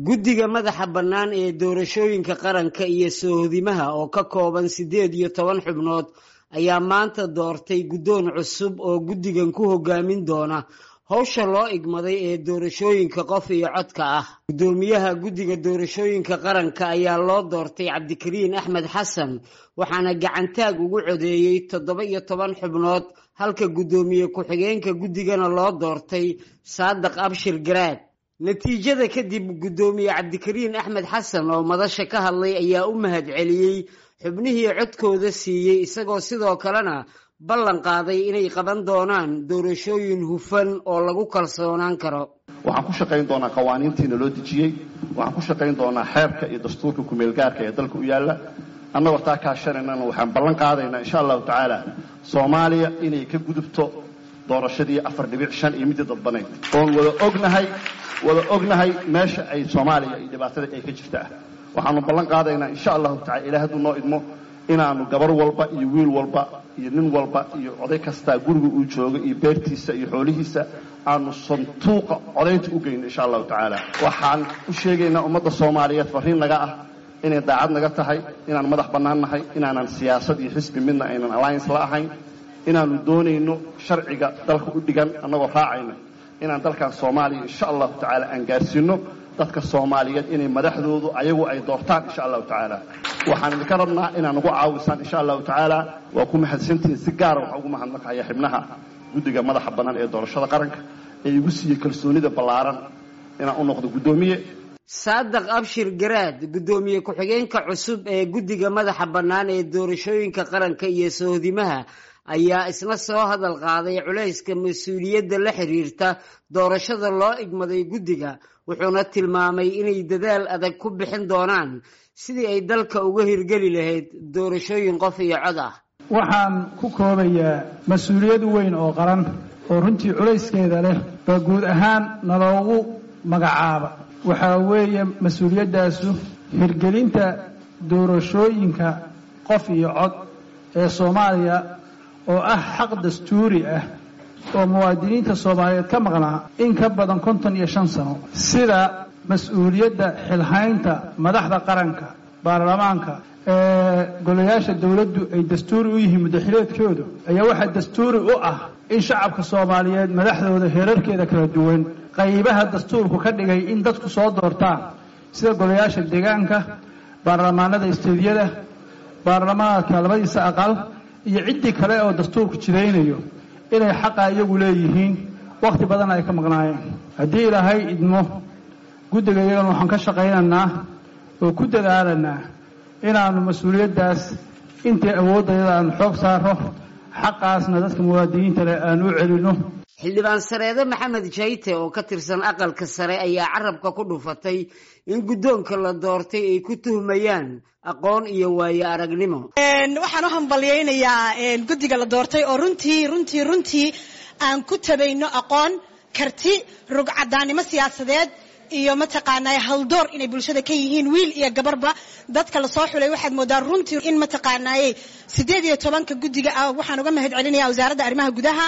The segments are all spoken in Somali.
guddiga madaxa bannaan ee doorashooyinka qaranka iyo soohodimaha oo ka kooban siddeed iyo toban xubnood ayaa maanta doortay guddoon cusub oo guddigan ku hogaamin doona howsha loo igmaday ee doorashooyinka qof iyo codka ah guddoomiyaha guddiga doorashooyinka qaranka ayaa loo doortay cabdikariin axmed xasan waxaana gacantaag ugu codeeyey toddoba iyo toban xubnood halka guddoomiye ku-xigeenka guddigana loo doortay saadiq abshir garaad natiijada kadib guddoomiye cabdikariin axmed xasan oo madasha ka hadlay ayaa u mahad celiyey xubnihii codkooda siiyey isagoo sidoo kalena ballan qaaday inay qaban doonaan doorashooyin hufan oo lagu kalsoonaan karo waxaan ku shaqayn doonaa qawaaniintiina loo dejiyey waxaan ku shaqayn doonaa xeerka iyo dastuurka kumeelgaarka ee dalka u yaalla annagoo taa kaashanaynana waxaan ballan qaadaynaa insha allahu tacaala soomaaliya inay ka gudubto doorashadii afar dhibic shan iyo midii dadbanayd oon wada ognahay wada ognahay meesha ay soomaaliya iyo dhibaatada ay ka jirta ah waxaanu ballan qaadaynaa insha allahu tacala ilaah hadduu noo idmo inaanu gabar walba iyo wiil walba iyo nin walba iyo oday kastaa guriga uu joogo iyo beertiisa iyo xoolihiisa aanu santuuqa codaynta u geyno insha allahu tacaala waxaan u sheegaynaa ummadda soomaaliyeed farriin naga ah inay daacad naga tahay inaan madax bannaan nahay inaanan siyaasad iyo xisbi midna aynan alliance la ahayn inaanu doonayno sharciga dalka u dhigan annagoo raacayna inaan dalkan soomaaliya insha allahu tacaala aan gaarsiino dadka soomaaliyeed inay madaxdoodu ayagu ay doortaan insha allahu tacaala waxaan idinka rabnaa inaan ugu caawisaan insha allahu tacaala waa ku mahadsantihiin si gaara waxaan ugu mahadnaqaya xibnaha guddiga madaxa bannaan ee doorashada qaranka ee igu siiyey kalsoonida ballaaran inaan u noqdo guddoomiye saadiq abshir garaad guddoomiye ku-xigeenka cusub ee guddiga madaxa bannaan ee doorashooyinka qaranka iyo sohodimaha ayaa isna soo hadal qaaday culayska mas-uuliyadda la xiriirta doorashada loo igmaday guddiga wuxuuna tilmaamay inay dadaal adag ku bixin doonaan sidii ay dalka uga hirgeli lahayd doorashooyin qof iyo cod ah waxaan ku koobayaa mas-uuliyad weyn oo qaran oo runtii culayskeeda leh baa guud ahaan naloogu magacaaba waxaa weeye mas-uuliyaddaasu hirgelinta doorashooyinka qof iyo cod ee soomaaliya oo ah xaq dastuuri ah oo muwaadiniinta soomaaliyeed ka maqnaa in ka badan konton iyo shan sano sida mas-uuliyadda xilhaynta madaxda qaranka baarlamaanka ee golayaasha dowladdu ay dastuuri u yihiin muddaxileedkoodu ayaa waxaa dastuuri u ah in shacabka soomaaliyeed madaxdooda heerarkeeda kala duwan qaybaha dastuurku ka dhigay in dadku soo doortaan sida golayaasha deegaanka baarlamaanada isteediyada baarlamaanka labadiisa aqal iyo ciddii kale oo dastuurku jidaynayo inay xaqa iyagu leeyihiin wakhti badan ay ka maqnaayeen haddii ilaahay idmo guddiga iyagana waxaan ka shaqaynaynaa oo ku dadaalanaa inaannu mas-uuliyaddaas intii awooddayada aanu xoog saaro xaqaasna dadka muwaadiniinta leh aanu u celinno xildhibaan sareede maxamed jayte oo ka tirsan aqalka sare ayaa carabka ku dhufatay in guddoonka la doortay ay ku tuhmayaan aqoon iyo waayo aragnimo waxaan u hambalyaynayaa guddiga la doortay oo runtii runtii runtii aan ku tabayno aqoon karti rugcadaannimo siyaasadeed iyo mataqaanaa haldoor inay bulshada ka yihiin wiil iyo gabarba dadka lasoo xulay waxaad moodaa runtii in mataqaanaaye siddeed iyo tobanka guddiga ah waxaan uga mahad celinaya wasaaradda arrimaha gudaha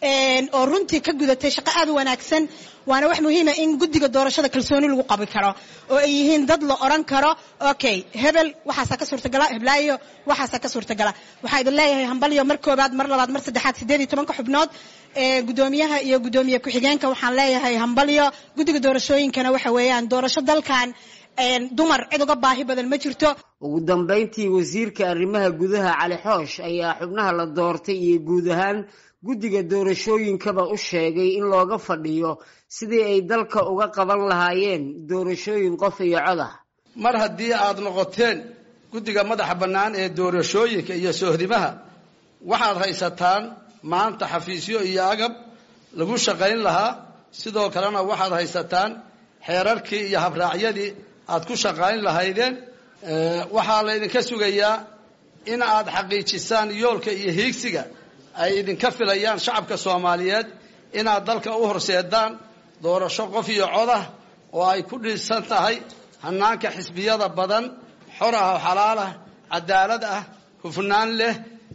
oo runtii ka gudatay shaqo aad u wanaagsan waana wax muhiima in guddiga doorashada kalsooni lagu qabi karo oo ay yihiin dad la odhan karo okay hebel waxaasaa ka suurtagala heblaayo waxaasaa ka suurtagala waxaa idin leeyahay hambalyo mar koobaad mar labaad mar saddexaad siddeed iyo tobanka xubnood guddoomiyaha iyo guddoomiye ku-xigeenka waxaan leeyahay hambalyo guddiga doorashooyinkana waxa weeyaan doorasho dalkan dumar cid uga baahi badan ma jirto ugu dambayntii wasiirka arrimaha gudaha cali xoosh ayaa xubnaha la doortay iyo guud ahaan guddiga doorashooyinkaba u sheegay in looga fadhiyo sidii ay dalka uga qaban lahaayeen doorashooyin qof iyo cod ah mar haddii aad noqoteen guddiga madaxa bannaan ee doorashooyinka iyo sohdimaha waxaad haysataan maanta xafiisyo iyo agab lagu shaqayn lahaa sidoo kalena waxaad haysataan xeerarkii iyo habraacyadii aad ku shaqayn lahaydeen waxaa laydinka sugayaa in aad xaqiijisaan yoolka iyo hiigsiga ay idinka filayaan shacabka soomaaliyeed inaad dalka u horseedaan doorasho qof iyo codah oo ay ku dhisan tahay hanaanka xisbiyada badan xor ah oo xalaal ah cadaalad ah hufnaan leh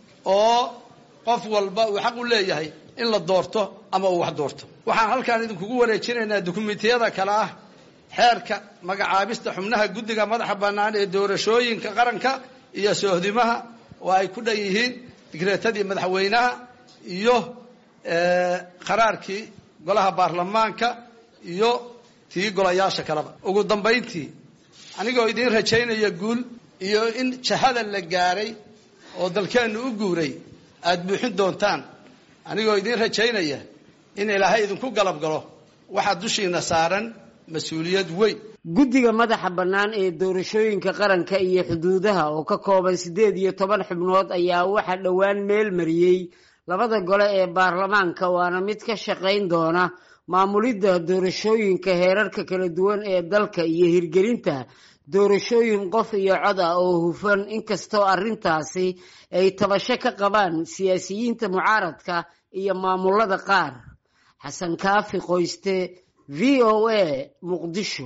oo qof walba uu xaq u leeyahay in la doorto ama uu wax doorto waxaan halkaan idinkugu wareejinaynaa dukumentiyada kale ah xeerka magacaabista xubnaha guddiga madaxa bannaan ee doorashooyinka qaranka iyo sohdimaha oo ay ku dhan yihiin digreetadii madaxweynaha iyo qaraarkii golaha baarlamaanka iyo tii golayaasha kaleba ugu dambayntii anigoo idiin rajaynaya guul iyo in jahada la gaaray oo dalkeennu u guuray aada buuxin doontaan anigoo idiin rajaynaya in ilaahay idinku galab galo waxaa dushiina saaran mas-uuliyad weyn guddiga madaxa bannaan ee doorashooyinka qaranka iyo xuduudaha oo ka kooban siddeed iyo toban xubnood ayaa waxaa dhowaan meel mariyey labada gole ee baarlamaanka waana mid ka shaqayn doona maamulidda doorashooyinka heerarka kala duwan ee dalka iyo hirgelinta doorashooyin qof iyo cod ah oo hufan inkastoo arrintaasi ay tabasho ka qabaan siyaasiyiinta mucaaradka iyo maamulada qaar xasan kaafi qoyste v o a muqdisho